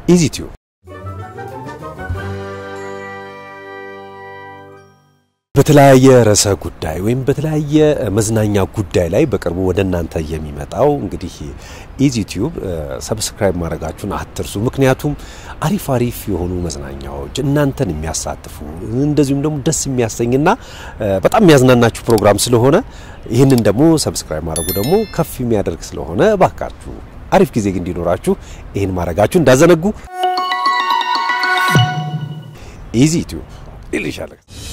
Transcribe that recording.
ኢዚቲዩብ በተለያየ ርዕሰ ጉዳይ ወይም በተለያየ መዝናኛ ጉዳይ ላይ በቅርቡ ወደ እናንተ የሚመጣው እንግዲህ ኢዚቲዩብ ሰብስክራይብ ማድረጋችሁን አትርሱ። ምክንያቱም አሪፍ አሪፍ የሆኑ መዝናኛዎች እናንተን የሚያሳትፉ እንደዚሁም ደግሞ ደስ የሚያሰኝና በጣም የሚያዝናናችሁ ፕሮግራም ስለሆነ ይህንን ደግሞ ሰብስክራይብ ማድረጉ ደግሞ ከፍ የሚያደርግ ስለሆነ እባካችሁ አሪፍ ጊዜ እንዲኖራችሁ ይህን ማድረጋችሁ እንዳዘነጉ። ኢዚቲዩብ ይልሻል።